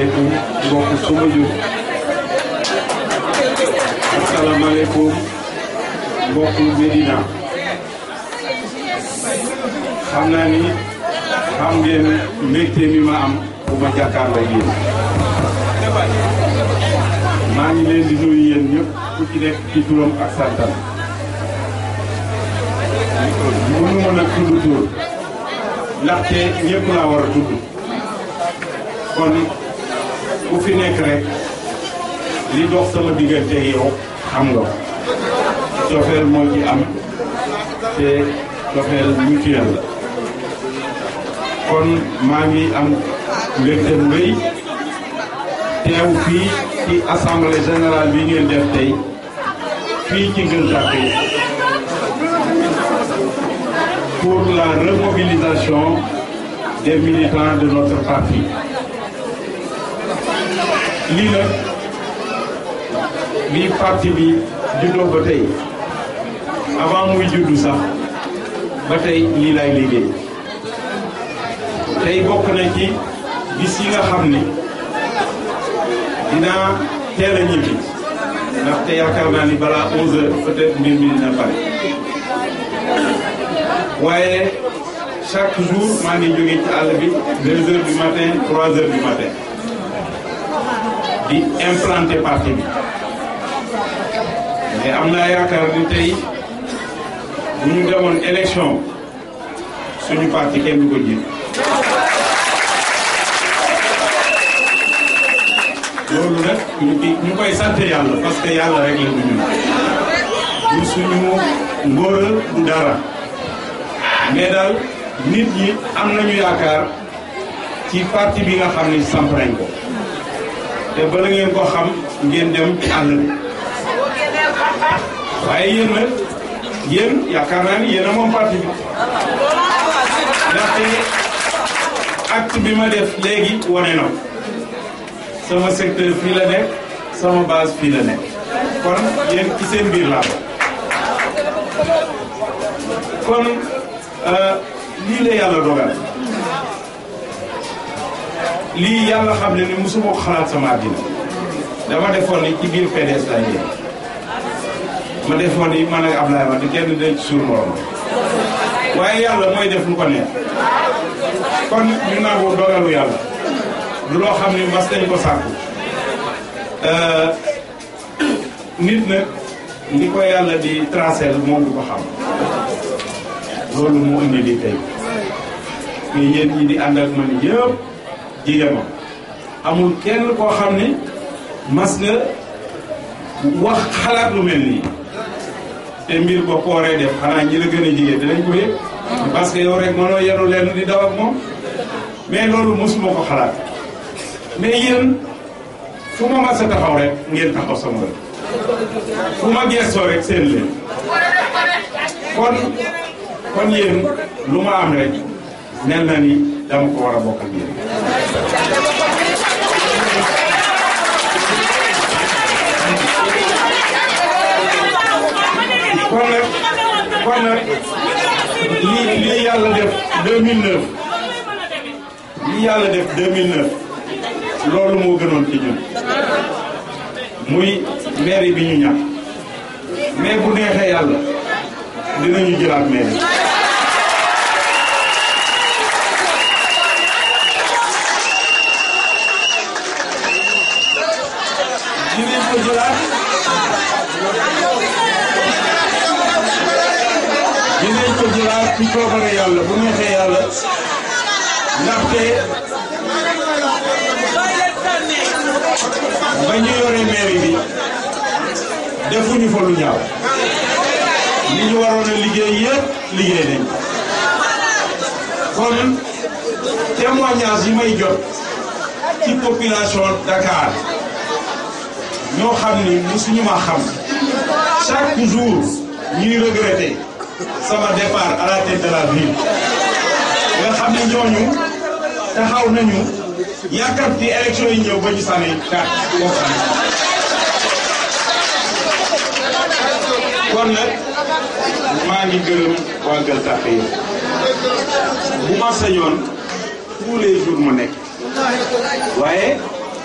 asalaamaaleykum mbokk suma jur asalaamaaleykum mbokk Medina xam naa ni xam ngeen mbégte mi ma am bu ma jàkkaarloo yéen maa ngi leen di nuyu yéen ñëpp ku ci nekk ci turam ak santam mënu ma nag tudd tur ndaxte ñëpp laa war a tudd kon ku fi nekk rek li dox sama diggante yow xam nga cofeel moo ci am te cofeel mutuel la kon maa ngi am mbégte mu rëy teew fii ci assemblée générale bi ngeen def tey fii ci Gueule Tapée pour la remobilisation des militants de notre parti lii nag bi parti bi juddoo ba tey avant muy juddu sax ba tey lii lay liggéey tey bokk na ci bis yi nga xam ni dinaa teel a ñibbi ndaxte yaakaar naa ni balaa 11 heures peut-être mbir mi dina pare waaye chaque jour maa ngi jóge ci àll bi 2 heures du matin 3 heures du matin di implanter parti bi mais am naa yaakaar ni tey bu ñu demoon élection suñu parti kenn du ko jiit loolu nag ñu ñu koy sant yàlla parce que yàlla rek la du ñun du suñu ngóora du dara mais daal nit ñi am nañu yaakaar ci parti bi nga xam ni samp nañ ko te bala ngeen ko xam ngeen dem ci àll bi waaye yéen nag yéen yaakaar naa ni yéen a moom parti bi ndaxte acte bi ma def léegi wane na sama secteur fii la nekk sama base fii la nekk kon yéen ci seen biir laa ko kon lii la yàlla dogal lii yàlla xam ne ni mosuma ko xalaat sama àddina dama defoon ni ci biir PDS laa yéen ma defoon ni man ak Ablaye Wade kenn dañ ci suur morom waaye yàlla mooy def lu ko neex kon ñu nangu dogalu yàlla du loo xam ne mas dañ ko sàkku nit nag ni ko yàlla di tracé moom du ko xam loolu mu indi li tey mais yéen ñi di ànd ak man yëpp jigéen ma amul kenn koo xam ne mas nga wax xalaat lu mel nii te mbir boo ko waree def xanaa ñi la gën a jigéen dinañ ko yëg parce que yow rek mënoo yenu leen di daw ak moom mais loolu mosuma ko xalaat mais yéen fu ma mas a taxaw rek ngeen taxaw sama rek fu ma gestoo rek seen leen kon kon yéen lu ma am rek mel na ni dama ko war a bokk ak yéen kon nag kon nag lii lii yàlla def 2009 lii yàlla def 2009 loolu moo gënoon ci ñun muy mairie bi ñu ñàkk mais bu neexee yàlla dinañu jëlaat mairie dinañ ko jëlaat dinañ ko jëlaat ci coobare yàlla bu neexee yàlla ndaxte ba ñu yore mairie bi defuñu fa lu ñaaw li ñu waroon a liggéey yëpp liggéey nañ kon témoignage yi may jot ci population Dakar ñoo xam ni musuñu ma xam chaque jour ñuy regretter sama départ à la tête de la ville nga xam ni ñooñu taxaw nañu yàkkamti élection yi ñëw ba ñu sànni carte boobu kon nag maa ngi gërëm waa Gueule Tapée yëpp bu ma sañoon tous les jours ma nekk waaye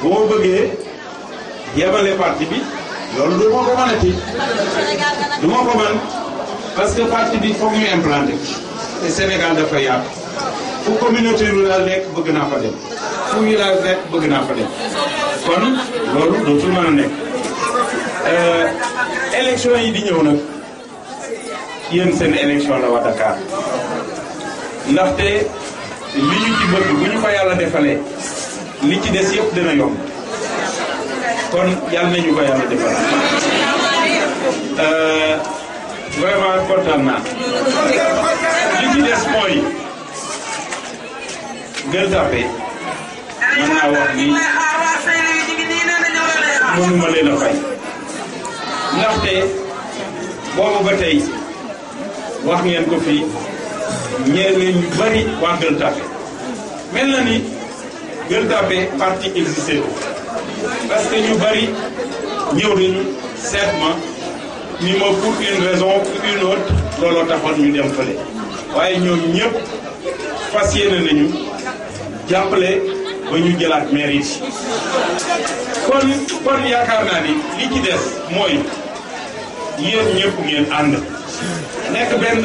bu ma bëggee yemale parti bi loolu du ma ko mënati du ma ko mën parce que parti bi foog ñu implanté te Sénégal dafa yaatu fu communauté rurale nekk bëgg naa fa dem fu village nekk bëgg naa fa dem kon loolu dootul mën a nekk élection yi di ñëw nag yéen seen élection la waa Dakar ndaxte li ñu ci bëgg bu ñu ko yàlla defalee li ci des yëpp dina yomb kon yàlla nañu ko yàlla defal vraiment kontaan naa li ci des mooy Gueule Tapée mën naa wax ni mënuma leen a fay ndaxte boobu ba tey wax ngeen ko fii ñeneen ñu bari waa Gueule Tapée mel na ni Gueule Tapée parti existé ko parce que ñu bari ñëw nañu seet ma ni ma pour une raison pour une autre looloo taxoon ñu dem fële waaye ñoom ñëpp fas yéene nañu jàppale ba ñu jëlaat maire yi kon kon yaakaar naa ni li ci des mooy yéen ñëpp ngeen ànd nekk benn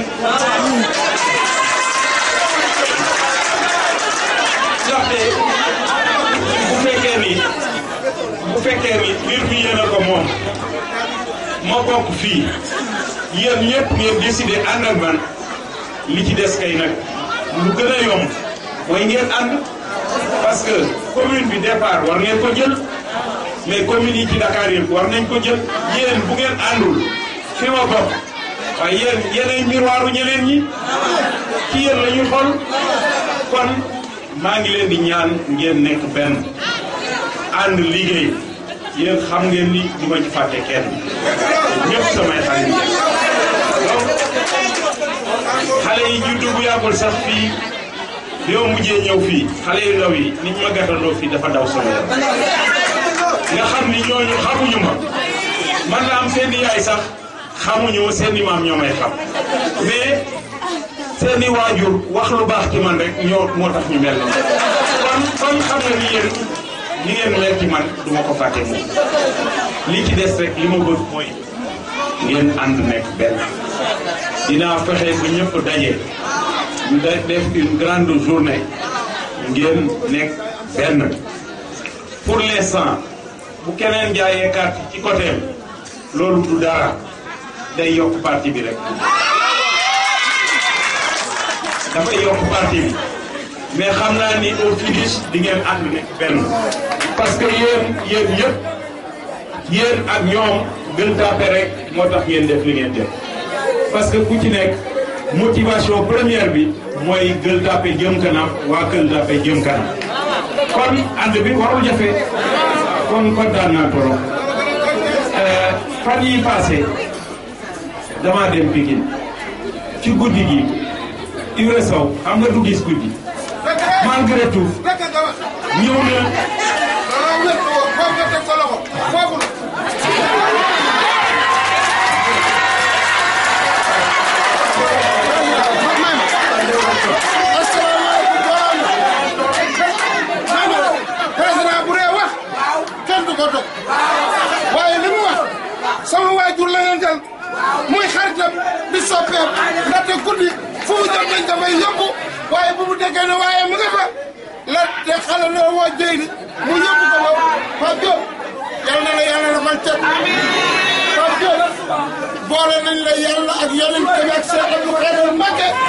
ndaxte bu fekkee ni bu fekkee ni mbir mi yéen a ko moom ma bokk fii yéen ñëpp ngeen décidé ànd ak man li ci des kay nag lu gën a yomb mooy ngeen ànd parce que commune bi départ war ngeen ko jël mais communes yi ci Dakar yëpp war nañ ko jël yéen bu ngeen àndul fi ma bokk waaye yéen yéenay miroiru ñeneen ñi ci yéen la ñuy xool kon maa ngi leen di ñaan ngeen nekk benn ànd liggéey yéen xam ngeen ni du ma ci fàtte kenn ñëpp samay xarit ngeen donc xale yi juddu bu yàggul sax fii bi ma mujjee ñëw fii xale yu ndaw yi nit ma gàttandoo fii dafa daw sama yaram nga xam ni ñooñu xamuñu ma man na am seen i yaay sax xamuñu seen i maam ñoo may xam mais seen i waajur wax lu baax ci man rek ñoo moo tax ñu mel noonu kon kon xam nga ni yéen ni ngeen mel ci man du ma ko fàtte moom li ci des rek li ma bëgg mooy ngeen ànd nekk benn dinaa fexe ba ñëpp daje ñu da def une grande journée ngeen nekk benn pour l'instant bu keneen jaayee carte ci côté loolu du dara day yokk parti bi rek dafay yokk parti bi mais xam naa ni au finish di ngeen ànd nekk benn parce que yéen yéen yëpp yéen ak ñoom Gueule Tapée rek moo tax ngeen def li ngeen def parce que ku ci nekk motivation première bi mooy Gueule Tapée jëm kanam waa Gueule Tapée jëm kanam kon ànd bi warul jafe kon kontaan naa trop fan yi passé damaa dem Pikine ci guddi gi Ibra Sow xam nga du gis guddi malgré tout ñëw na président bu dee wax kenn du ko dog waaye li mu wax sama waajur la leen jël muy xaritam di soppeem ndaxte guddi fu mu jëm dañ ko may yóbbu waaye bu mu déggee ne waaye mu nga fa la de xale la woo jëy ni mu yóbbu ko ba Pape Diop yal na la yàlla defal cet Pape Diop boole nañ la yàlla ak yonent bi ak Cheikh Abdou Khadre Mbacké